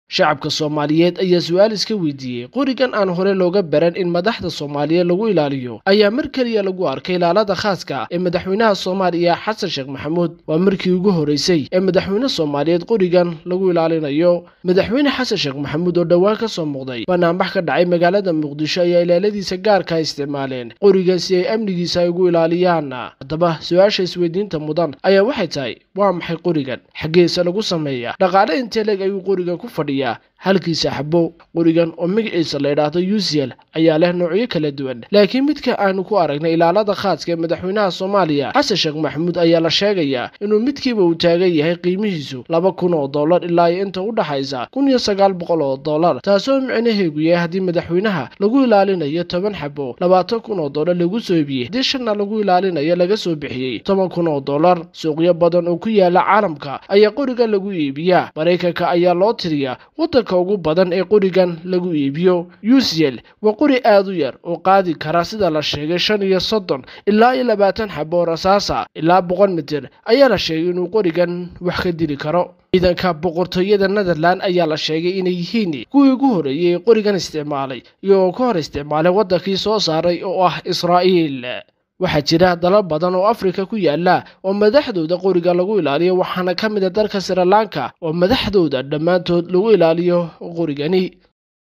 shacabka soomaaliyeed ayaa su-aal iska weydiiyey qorigan aan hore looga baran in madaxda soomaaliyeed lagu ilaaliyo ayaa mar keliya lagu arkay ilaalada khaaska ee madaxweynaha soomaaliya xasan sheekh maxamuud waa markii ugu horeysay ee madaxweyne soomaaliyeed qorigan lagu ilaalinayo madaxweyne xasan sheekh maxamuud oo dhowaan ka soo muuqday banaanbax ka dhacay magaalada muqdisho ayaa ilaaladiisa gaarka isticmaaleen qorigan si ay amnigiisa ay ugu ilaaliyaan haddaba su-aasha isweydiinta mudan ayaa waxay tahay waa maxay qorigan xaggeesa lagu sameeya dhaqaale intee leg ayuu qorigan ku fadhiyaa halkiisa xabo qorigan oo magaciisa la idhaahdo ucl ayaa leh noocyo kala duwan laakiin midka aanu ku aragnay ilaalada khaaska ee madaxweynaha soomaaliya xasan sheekh maxamuud ayaa la sheegayaa inuu midkiiba uu taagan yahay qiimihiisu laba kun oo dollar ilaa iyo inta u dhaxaysa kun iyo sagaal boqol oo dollar taasoo micnaheegu yahay haddii madaxweynaha lagu ilaalinayo toban xabo labaatan kun oo dollar lagu soo ibiyey haddii shanna lagu ilaalinayo laga soo bixiyey toban kun oo dollar suuqyo badan oo ku yaala caalamka ayaa qorigan lagu iibiyaa maraykanka ayaa loo tiriyaa wadanka ugu badan ee qorigan lagu iibiyo ucl waa qori aad u yar oo qaadi kara sida la sheegay shan iyo soddon ilaa iyo labaatan xabo rasaasa ilaa boqol mitir ayaa la sheegay inuu qorigan wax ka dili karo ciidanka boqortooyada netherland ayaa la sheegay inay yihiin kuwii ugu horreeyey ee qorigan isticmaalay iyagoo ka hor isticmaalay waddankii soo saaray oo ah israa'iil waxaa jira dalal badan oo afrika ku yaala oo madaxdooda qoriga lagu ilaaliyo waxaana ka mid a dalka srilanka oo madaxdooda dhammaantood lagu ilaaliyo qorigani